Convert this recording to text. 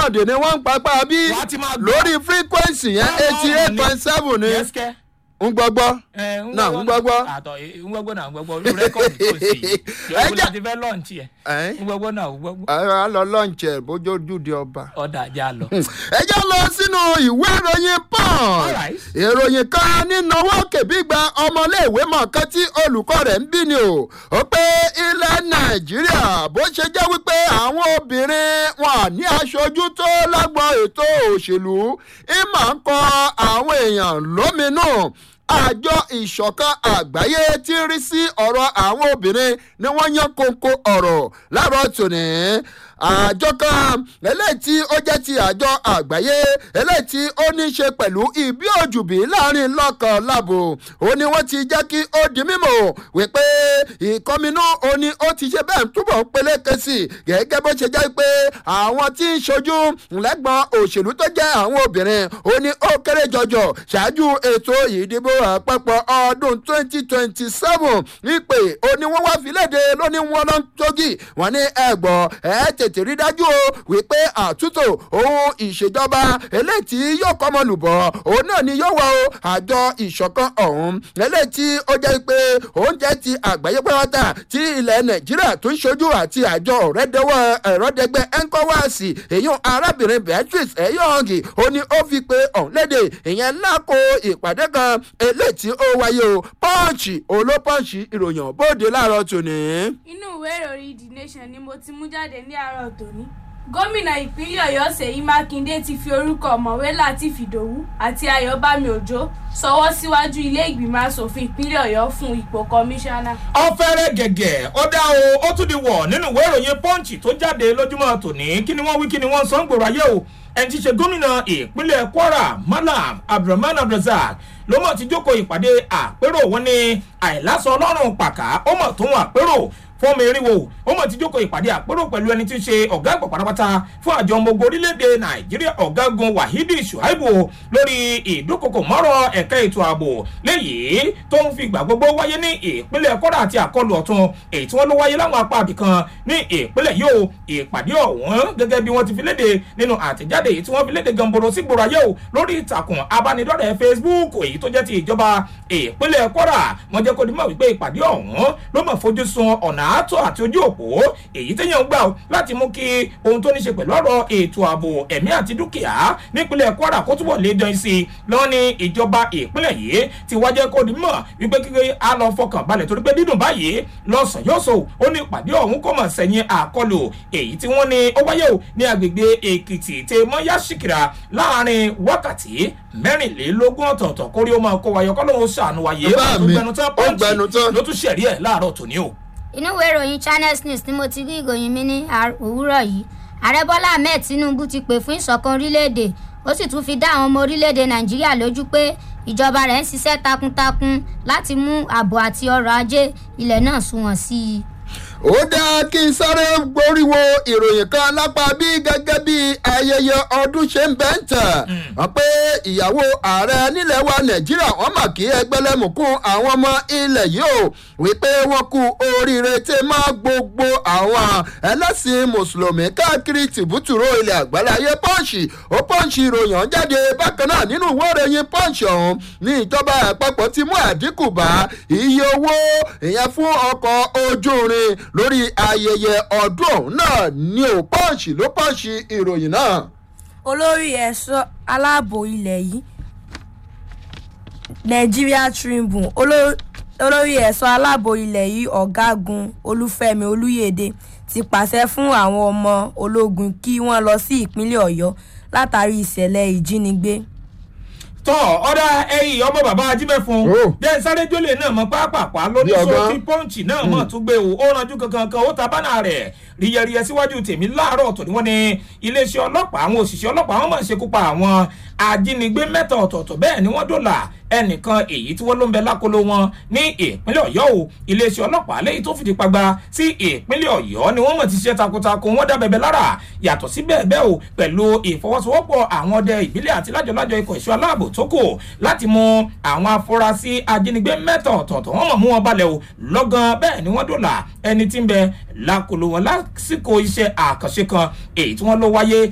sound ni wọ́n ń papá bí Wàá ti máa gbọ́. lórí frequency yẹn Báwo eighty eight ni? point seven ni Yes, kẹ́. ń gbọ́gbọ́. ẹ Náà, ń gbọ́gbọ́. àtọ̀ ń gbọ́gbọ́ náà ń gbọ́gbọ́ olú rẹ́kọ̀dì tó sì Ẹ yọ̀ọ́ jẹ́- láti fẹ́ lọ́ọ̀nì ẹ̀ Ẹ́n? ń gbọ́gbọ́ náà ń gbọ́gbọ́ a lọ lọ́ǹchì ẹ̀ bójú ojúde ọba. ọ̀dà ajá lọ. ẹ jẹ́ lọ sínú ìwé ìròyìn punch Alright. ìròyìn kan nínú owó kèbí gba ọmọléèwé mọ̀ọ́kán tí olùkọ́ rẹ̀ ń bí ni o ó pé ilẹ̀ nàìjíríà bó ṣe jẹ́ wípé àwọn obìnrin wọn ní aṣojú tó lágbọn ètò òṣèlú ìmọ̀ ń kọ àwọn èèyàn lóminú àjọ ìṣọ̀kan àgbáyé tí ń rí sí ọ̀rọ̀ àwọn obìnrin ni wọ́n yan kóńkó ọ̀rọ̀ láàárọ̀ tòní àjọ kan eléyìí tí ó jẹ́ ti àjọ àgbáyé eléyìí tí ó ní í ṣe pẹ̀lú ìbí òjùbí láàrin lọ́kàn láàbò ó ní wọ́n ti jẹ́ kí ó di mímọ̀ wípé ìkọminú ó ní ó ti ṣe bẹ́ẹ̀ túbọ̀ ń peléke sí i gẹ́gẹ́ bó ṣe jẹ́ pé àwọn tí ń ṣojú lẹ́gbọ̀n òṣèlú tó jẹ́ àwọn obìnrin ó ní ó kéré jọjọ ṣáájú ètò ìdìbò àpapọ̀ ọdún 2027 ìpè ó ní wọ́n wá fìlédè lóní wọn ló ń tógi wọn ní ẹ̀gbọ́n ẹ̀ tètè rí dájú o wípé àtúntò ohun ìṣèjọba eléyìí tí yóò kọ́ ọmọ lùbọ̀ òun náà ni yóò wá o àjọ ìṣọ̀kan ọ̀hún eléyìí tí ó jẹ́ pé oúnjẹ ti àgbáyé pátá tí ilẹ̀ nàìjíríà tó ń ṣojú àti àjọ ọ̀rẹ́dẹ́wọ̀ ẹ̀rọ́dẹ́gbẹ́ ẹ̀ńkọ́wáàsì èyàn arábìnrin beatrice ẹ̀yọ́ǹgì ó ní ó fi pé ọ̀hún léde ìyẹn lákò ìpàdé kan eléyìí tí ó wáyé o pọ́ǹchì olópọ́ǹchì ìròyìn bóde láàárọ̀ tòní. inú ìwé ìròyìn the nation ni mo ti mú jáde ní àárọ̀ tòní gómìnà ìpínlẹ̀ ọ̀yọ́ ṣèyí mákindé ti fi orúkọ ọ̀mọ̀wé latif ìdòwú àti ayọ̀bámi òjó sọwọ́ síwájú ilé ìgbìmọ̀ asòfin ìpínlẹ̀ ọ̀yọ́ fún ipò kọmíṣánná. ọ̀fẹ́rẹ́ gẹ̀gẹ̀ ó dá o ó tún di wọ̀ nínú ìwé ìròyìn pọ́ǹchì tó jáde lójúmọ́ tòní kí ni wọ́n wí kí ni wọ́n sọ ń gbòòrò ayé o ẹni tí í ṣe gómìnà ìpínlẹ̀ kwara malam abdulrahman abdulrasaq ló mọ̀ tí jókòó ìpàdé àpérò wọn ní àìlásọ ọlọ́run pàkà ó mọ̀ tó ń àpérò fún mi ríwo ó mọ̀ tí jókòó ìpàdé àpérò pẹ̀lú ẹni tí ń ṣe ọ̀gá àgbà pátápátá fún àjọ ọmọ ogun orílẹ̀-èdè nàìjíríà ọ̀gágun wahidi shuaibu lórí ìdúkokò mọ́rọ̀ ẹ̀ka ètò ààbò léyìí tó ń fi ìgbà gbogbo wáyé ní ìpínlẹ̀ kọ́dà àti àkọlù ọ̀tún èyí tí wọ́n ló wáyé láwọn apá àbìkan ní ìpínlẹ̀ yìí o ìpàdé ọ̀hún gẹ́gẹ́ bí wọ́n ti fi léde nínú àtẹ̀jáde èyí tí wọ́n fi léde gamboro sí gbòòrò ayé o lórí ìtàkùn abánidọ́rẹ̀ẹ́ facebook èyí tó jẹ́ ti ìjọba ìpínlẹ̀ kọ́dà wọ́n jẹ́ kó di mọ̀ wípé ìpàdé ọ̀hún ló mọ̀ fojú sun ọ̀nà àtọ̀ àti ojú òpó èyí téèyàn ń gbà ó láti mú kí ohun tó ní ṣe pẹ̀lú ọ̀rọ̀ ètò ààbò ẹ̀mí àti dúkìá nípínlẹ̀ kwara kó túbọ̀ lé dán sí i lọ́wọ́ ní ìjọba ìpínlẹ̀ yìí ti wá jẹ́ kó di mọ̀ wípé kíkẹ́ á lọ fọkàn balẹ̀ torí pé dídùn báyìí lọ́sàn yóò so ó ní ìpàdé ọ̀hún kò mọ̀ sẹ́yìn àkọlù èyí tí wọ́n ní ó wáyé o ní agbègbè èkìtì tẹ mọ́yá ṣìkìrà láàrin wákàtí mẹ́rìnlélógún ọ̀tọ̀ọ̀tọ̀ kórí ó máa kó wayọ kọ́ lóun ṣàánú wáyé Bá mi, ó gbẹnu tán. ló tún ṣẹ̀rí ẹ̀ láàárọ̀ tòní o. inú ìwé ìròyìn channels news ni mo ti rí ìròyìn mi ní àr- òwúrọ̀ yìí ààrẹ bọ́lá ahmed tinubu ti pè fún ìṣọ̀kan orílẹ̀-èdè ó sì tún fi dá àwọn ọmọ orílẹ̀-èdè nàìjíríà lójú pé ìjọba rẹ̀ ń ṣiṣẹ́ takuntakun láti mú ààbò àti ọrọ̀ ajé ilẹ̀ náà sunwọ̀n sí i. ó dáa kí n sáré gbóríwo ìròyìn kan lápá bí gẹ́gẹ́ bí ayẹyẹ ọdún ṣe ń bẹ́ ń tẹ̀ wọ́n pé ìyàwó ààrẹ nílẹ̀ wa nàìjíríà wọ́n mà kí ẹgbẹ́lẹ́mùkún àwọn ọmọ ilẹ̀ yìí o wípé wọ́n kú oríire tí máa gbogbo àwọn ẹlẹ́sìn mùsùlùmí káàkiri tìbútùrú ilẹ̀ àgbáláyé pọ́ǹsì ó pọ́ǹsì ìròyìn ọ̀hún jáde bákan náà nínú ìwé ìròyìn pọ́ǹsì ọ̀hún ní ìjọba àpapọ̀ ti mú àdínkù bá iye owó ìyẹn fún ọkọ̀ ojú irin lórí ayẹyẹ ọdún ọ̀hún náà ní ò pọ́ǹsì ló pọ́ǹsì ìròyìn náà. olórí ẹ̀ṣọ́ aláàbò ilẹ̀ yìí nigeria tribune oló- olórí ẹ̀ṣọ́ aláàbò ilẹ̀ yìí ọ̀gágun olúfẹ́mi olúyèdè ti pàṣẹ fún àwọn ọmọ ológun kí wọ́n lọ sí ìpínlẹ̀ ọ̀yọ́ látàrí ìṣẹ̀lẹ̀ ìjínigbé tọ́ ọ̀dà ẹ̀yìn ọmọ bàbá ajímẹ̀fún Oh. jẹ́ sáré jólè náà mọ́ pápápá lórí Bí ọgbọ́n. sọ́ọ́tì pọ́ǹchì náà mọ̀ tún gbé o ó ranjú kankan kan ó ta bánà rẹ̀ ríyẹríyẹ síwájú tèmi láàárọ̀ tó ní wọ́n ní iléeṣẹ́ ọlọ́pàá àwọn òṣìṣẹ́ ọlọ́pàá wọn máa ń ṣekú pa àwọn ajínigbé mẹ́ta ọ̀tọ̀ọ̀tọ̀ bẹ́ẹ̀ ni wọ́n dòlà ẹnìkan èyí tí wọ́n ló ń bẹ lákòlò wọn ní ìpínlẹ̀ ọ̀yọ́ o iléeṣẹ́ ọlọ́pàá lẹ́yìn tó fìdí pagba sí ìpínlẹ̀ ọ̀yọ́ ni wọ́n mọ̀ ti ṣe takuntakun wọ́n dá bẹ̀bẹ̀ lára yàtọ̀ sí bẹ́ẹ̀ bẹ́ẹ̀ o pẹ̀lú ìfọwọ́sowọ́pọ̀ àwọn ọdẹ ìbílẹ̀ àti lájọlájọ ikọ̀ ìṣọ́ aláàbò tó kù láti mú àwọn afurasí ajínigbé mẹ́ta ọ̀tọ̀ọ̀tọ̀ wọ́n mọ̀ mú wọn balẹ̀ o lọ́gán bẹ́ẹ̀ ni wọ́n dòlà ẹni tí ń bẹ lákòlò wọn lásìkò iṣẹ́ àkànṣe kan èyí tí wọ́n ló wáyé